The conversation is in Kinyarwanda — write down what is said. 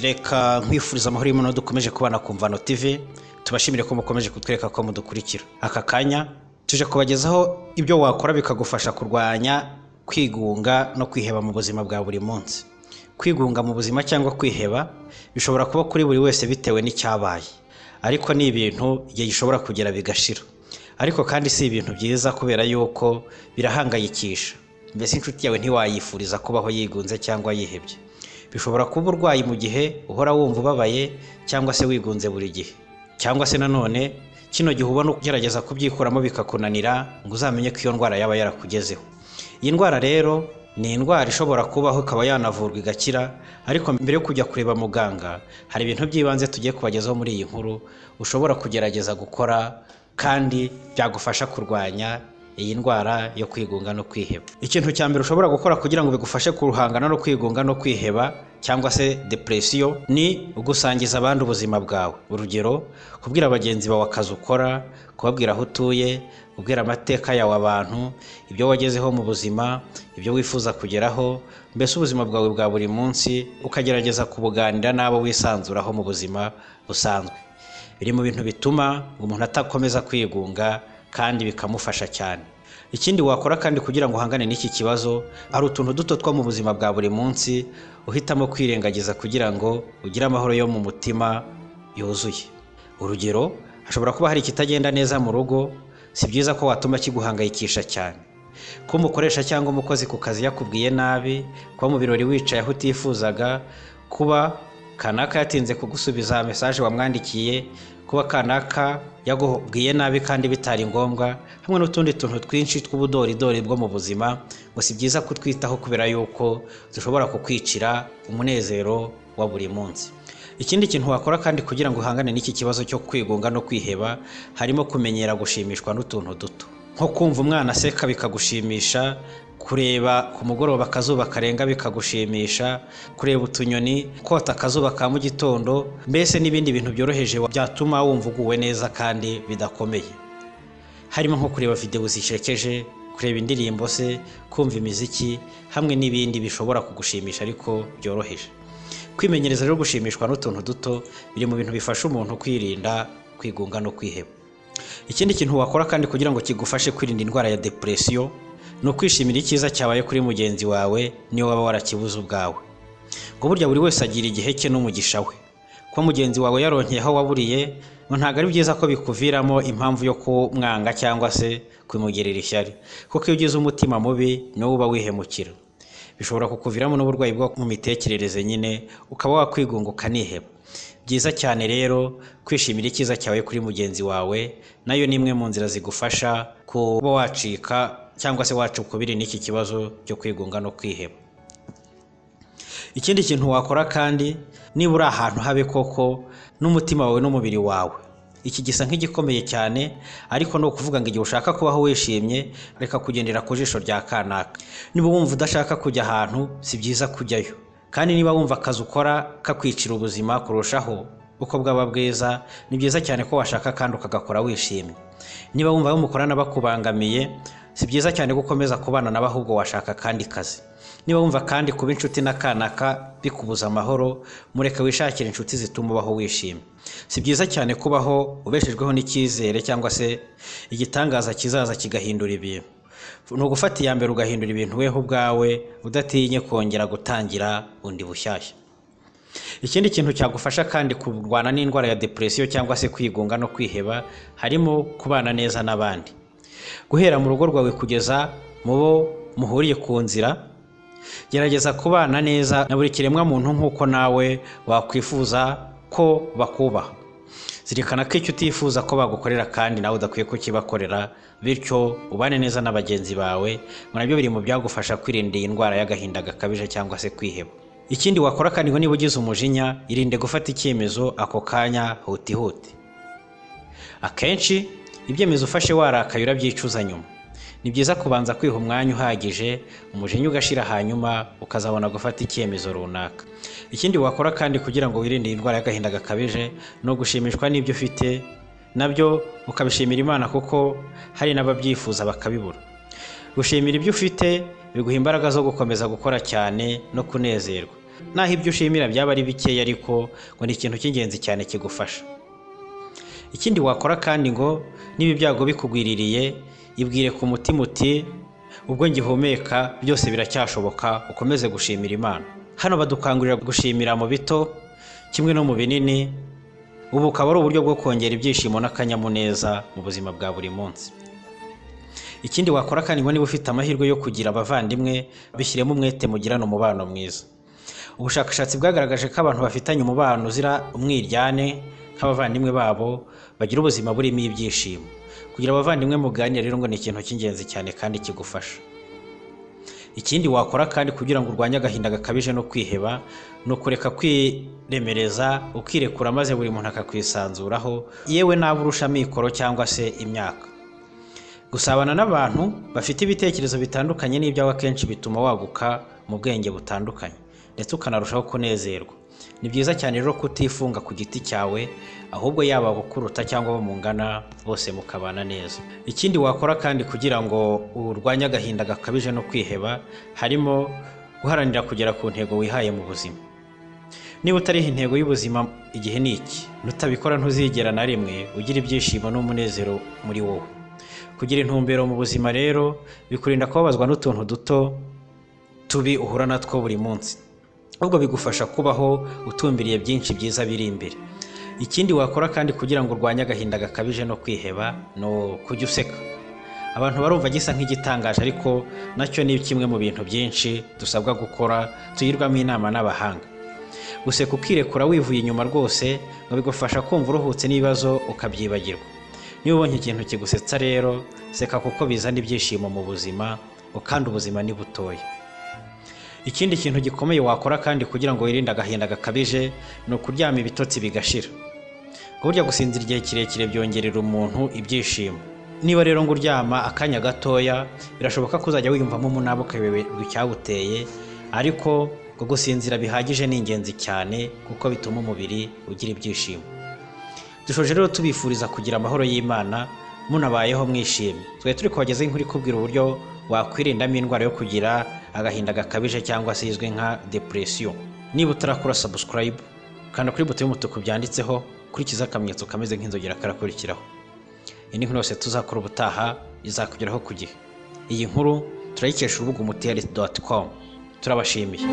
reka nkwifuriza amahoro y'umuno dukomeje kubana ku mvano tv tubashimire ko mukomeje kutwereka ko mudukurikira aka kanya tuje kubagezaho ibyo wakora bikagufasha kurwanya kwigunga no kwiheba mu buzima bwa buri munsi kwigunga mu buzima cyangwa kwiheba bishobora kuba kuri buri wese bitewe n'icyabaye ariko ni ibintu igihe gishobora kugera bigashira ariko kandi si ibintu byiza kubera yuko birahangayikisha mbese inshuti yawe ntiwayifuriza kubaho yigunze cyangwa yihebye bishobora kuba urwaye mu gihe uhora wumva ubabaye cyangwa se wigunze buri gihe cyangwa se nanone kino gihe ubona ugerageza kubyikuramo bikakunanira ngo uzamenye ko iyo ndwara yaba yarakugezeho iyi ndwara rero ni indwara ishobora kubaho ikaba yanavurwa igakira ariko mbere yo kujya kureba muganga hari ibintu by'ibanze tugiye kubagezaho muri iyi nkuru ushobora kugerageza gukora kandi byagufasha kurwanya iyi ndwara yo kwigunga no kwiheba ikintu cya mbere ushobora gukora kugira ngo bigufashe kuruhangana no kwigunga no kwiheba cyangwa se depresiyo ni ugusangiza abandi ubuzima bwawe urugero kubwira bagenzi bawe akazi ukora kubabwira aho utuye kubwira amateka yawe abantu ibyo wagezeho mu buzima ibyo wifuza kugeraho mbese ubuzima bwawe bwa buri munsi ukagerageza kubuganira n'abo wisanzuraho mu buzima busanzwe biri mu bintu bituma umuntu atakomeza kwigunga kandi bikamufasha cyane ikindi wakora kandi kugira ngo uhangane n'iki kibazo hari utuntu duto two mu buzima bwa buri munsi uhitamo kwirengagiza kugira ngo ugire amahoro yo mu mutima yuzuye urugero hashobora kuba hari ikitagenda neza mu rugo si byiza ko watuma kiguhangayikisha cyane kuba umukoresha cyangwa umukozi ku kazi yakubwiye nabi kuba mu birori wicaye aho utifuzaga kuba kanaka yatinze kugusubiza mesaje wamwandikiye kuba kanaka yagubwiye nabi kandi bitari ngombwa hamwe n'utundi tuntu twinshi tw'ubudoridori bwo mu buzima ngo si byiza kutwitaho kubera yuko dushobora kukwicira umunezero wa buri munsi ikindi kintu wakora kandi kugira ngo uhangane n'iki kibazo cyo kwigunga no kwiheba harimo kumenyera gushimishwa n'utuntu duto nko kumva umwana aseka bikagushimisha kureba ku mugoroba akazuba karenga bikagushimisha kureba utunyoni kota akazuba ka mu gitondo mbese n'ibindi bintu byoroheje byatuma wumva uguwe neza kandi bidakomeye harimo nko kureba videwo zishekeje kureba indirimbo se kumva imiziki hamwe n'ibindi bishobora kugushimisha ariko byoroheje kwimenyereza rero gushimishwa n'utuntu duto biri mu bintu bifasha umuntu kwirinda kwigunga no kwiheba ikindi kintu wakora kandi kugira ngo kigufashe kwirinda indwara ya depresiyo ni ukwishimira icyiza cyabaye kuri mugenzi wawe niyo waba warakibuze ubwawe ngo burya buri wese agira igihe cye n'umugisha we kuba mugenzi wawe yaronkeye aho waburiye ngo ntabwo ari byiza ko bikuviramo impamvu yo kumwanga cyangwa se kumugirira ishyari kuko iyo ugize umutima mubi niwo uba wihemukira bishobora kukuviramo n'uburwayi bwo mu mitekerereze nyine ukaba wakwigunga ukaniheba byiza cyane rero kwishimira icyiza cyawe kuri mugenzi wawe nayo ni imwe mu nzira zigufasha kuba wacika cyangwa se wacu ukubiri n'iki kibazo cyo kwigunga no kwiheba ikindi kintu wakora kandi niba uri ahantu habe koko n'umutima wawe n'umubiri wawe iki gisa nk'igikomeye cyane ariko ni ukuvuga ngo igihe ushaka kubaho wishimye reka kugendera ku jisho rya kanaka niba wumva udashaka kujya ahantu si byiza kujyayo kandi niba wumva akazi ukora kakwicira ubuzima kurushaho uko bwaba bwiza ni byiza cyane ko washaka kandi ukagakora wishimye niba wumva abo mukorana bakubangamiye si byiza cyane gukomeza kubana nawe ahubwo washaka kandi kazi niba wumva kandi kuba inshuti n'akanaka bikubuza amahoro mureke wishakire inshuti zituma ubaho wishimye si byiza cyane kubaho ubeshejweho n'icyizere cyangwa se igitangaza kizaza kigahindura ibintu ni ugufata iya mbere ugahindura ibintu weho ubwawe udatinye kongera gutangira undi bushyashya ikindi kintu cyagufasha kandi kurwana n'indwara ya depresiyo cyangwa se kwigunga no kwiheba harimo kubana neza n'abandi guhera mu rugo rwawe kugeza mu bo muhuriye ku nzira gerageza kubana neza na buri kiremwa muntu nk'uko nawe wakwifuza ko bakubaha zirikana ko icyo utifuza ko bagukorera kandi nawe udakwiye kukibakorera bityo ubane neza na bagenzi bawe ngo nabyo biri mu byagufasha kwirinda iyi ndwara y'agahinda gakabije cyangwa se kwiheba ikindi wakora kandi ngo niba ugize umujinya irinde gufata icyemezo ako kanya hutihuti akenshi ibyemezo ufashe warakaye urabyicuza nyuma ni byiza kubanza kwiha umwanya uhagije umujinya ugashira hanyuma ukazabona gufata icyemezo runaka ikindi wakora kandi kugira ngo wirinde iyi ndwara y'agahinda gakabije ni ugushimishwa n'ibyo ufite nabyo ukabishimira imana kuko hari n'ababyifuza bakabibura gushimira ibyo ufite biguha imbaraga zo gukomeza gukora cyane no kunezerwa naho ibyo ushimira byaba ari bikeya ariko ngo ni ikintu cy'ingenzi cyane kigufasha ikindi wakora kandi ngo niba ibyago bikugwiririye ibwire ku mutima uti ubwo ngihumeka byose biracyashoboka ukomeze gushimira imana hano badukangurira gushimira mu bito kimwe no mu binini ubu bukaba ari uburyo bwo kongera ibyishimo n'akanyamuneza mu buzima bwa buri munsi ikindi wakora kandi ngo niba ufite amahirwe yo kugira abavandimwe bishyiremo umwete mugirane umubano mwiza ubushakashatsi bwagaragaje ko abantu bafitanye umubano uzira umwiryane nk'abavandimwe babo bagira ubuzima burimo ibyishimo kugira abavandimwe muganira rero ngo ni ikintu cy'ingenzi cyane kandi kigufasha ikindi wakora kandi kugira ngo urwanye agahinda gakabije no kwiheba ni ukureka kwiremereza ukirekura maze buri muntu akakwisanzuraho yewe naba urusha amikoro cyangwa se imyaka gusabana n'abantu bafite ibitekerezo bitandukanye n'ibyawe akenshi bituma waguka mu bwenge butandukanye ndetse ukanarushaho kunezerwa ni byiza cyane rero kutifunga ku giti cyawe ahubwo yaba abakuruta cyangwa abo mungana bose mukabana neza ikindi wakora kandi kugira ngo urwanye agahinda gakabije no kwiheba harimo guharanira kugera ku ntego wihaye mu buzima niba utariho intego y'ubuzima igihe ni iki nutabikora ntuzigera na rimwe ugira ibyishimo n'umunezero muri wowe kugira intumbero mu buzima rero bikurinda kubabazwa n'utuntu duto tubi uhura natwo buri munsi ahubwo bigufasha kubaho utumbiriye byinshi byiza biri imbere ikindi wakora kandi kugira ngo urwanye agahinda gakabije no kwiheba ni ukujya useka abantu barumva gisa nk'igitangaje ariko nacyo ni kimwe mu bintu byinshi dusabwa gukora tugirwamo inama n'abahanga guseka ukirekura wivuye inyuma rwose ngo bigufasha kumva uruhutse n'ibibazo ukabyibagirwa niba ubonye ikintu kigusetsa rero seka kuko bizana ibyishimo mu buzima kandi ubuzima ni butoya ikindi kintu gikomeye wakora kandi kugira ngo wirinde agahinda gakabije ni ukuryama ibitotsi bigashira burya gusinzira igihe kirekire byongerera umuntu ibyishimo niba rero ngo uryama akanya gatoya birashoboka ko uzajya wiyumvamo umunaba ukayoberwa icyaguteye ariko ngo gusinzira bihagije ni ingenzi cyane kuko bituma umubiri ugira ibyishimo dushoje rero tubifuriza kugira amahoro y'imana munabayeho mwishimye twari turi kubagezaho inkuru ikubwira uburyo wakwirindamo indwara yo kugira agahinda gakabije cyangwa se izwi nka depression niba utarakora subscribe kanda kuri buto y'umutuku byanditseho kurikiza akamenyetso kameze nk'inzogera karakurikiraho iyi ni inkuru yose tuzakora ubutaha izakugeraho ku gihe iyi nkuru turayikesha urubuga umutiyari doti komu turabashimiye